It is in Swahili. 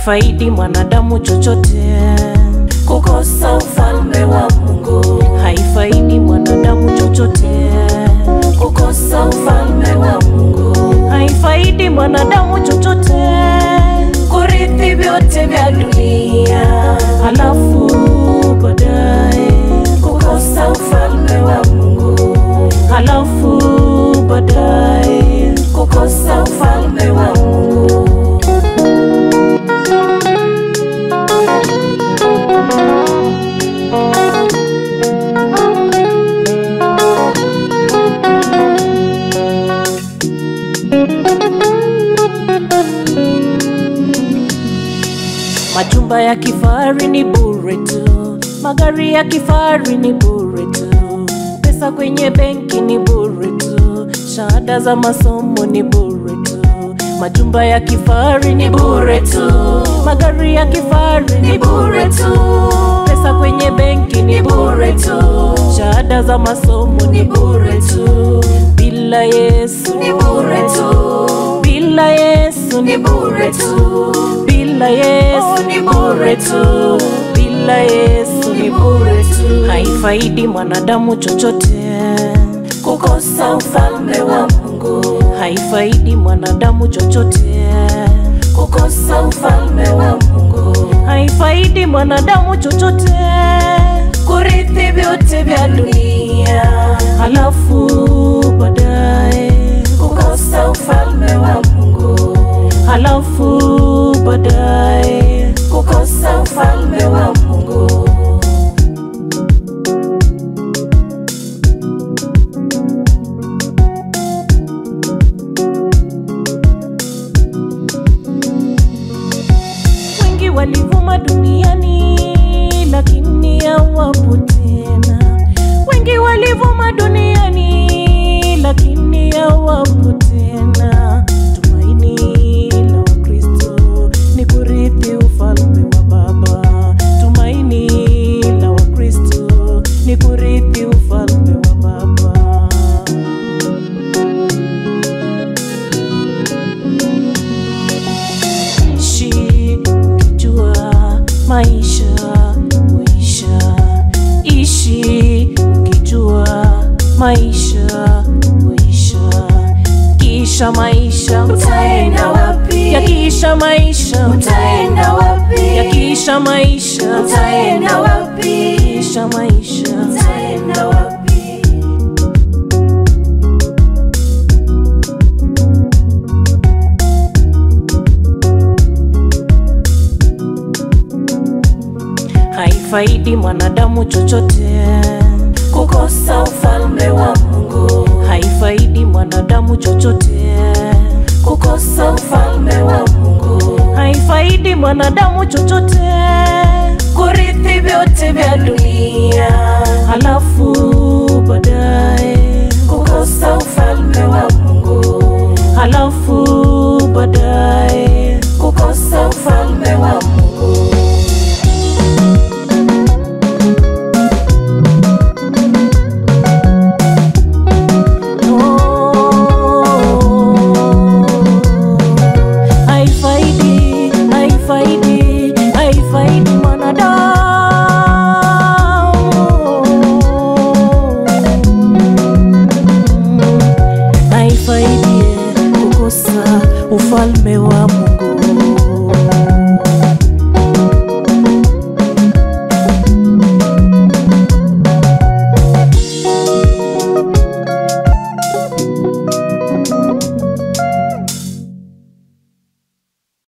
haifaidi mwanadamu chochote. kukosa ufalme wa Mungu, Haifaidi mwanadamu chochote. kukosa ufalme wa Mungu, Haifaidi mwanadamu chochote. kurithi vyote vya dunia, Halafu baadaye, kukosa ufalme wa Mungu, halafu baadaye kukosa ufalme wa Mungu. Majumba ya kifahari ni bure tu, magari ya kifahari ni bure tu, pesa kwenye benki ni bure tu, shahada za masomo ni bure tu. Majumba ya kifahari ni bure tu, magari ya kifahari ni bure tu, pesa kwenye benki ni bure tu, shahada za masomo ni bure tu. Bila Yesu Ni bure tu, bila Yesu ni bure tu, bila Yesu Oh, ni bure tu. bila Yesu ni bure tu, haifaidi mwanadamu chochote, kukosa ufalme wa Mungu, haifaidi mwanadamu chochote, kukosa ufalme wa Mungu, haifaidi mwanadamu chochote. kurithi vyote vya dunia, Halafu baadaye, kukosa ufalme wa Mungu, halafu baadaye, kukosa ufalme wa Mungu. wengi walivuma duniani, lakini hawapo tena. Wengi walivuma duniani, lakini hawapo tena. Tumaini la Wakristo ni kurithi ufalme wa Baba. Tumaini la Wakristo ni kurithi ufalme wa Baba. ishi ukijua maisha huisha, ishi ukijua maisha huisha, kisha maisha Utaenda wapi? yakiisha maisha Utaenda wapi? yakiisha maisha Utaenda wapi? kisha maisha Utaenda wapi? haifaidi mwanadamu chochote, Kukosa ufalme wa Mungu, haifaidi mwanadamu chochote, kukosa ufalme wa Mungu, haifaidi mwanadamu chochote. kurithi vyote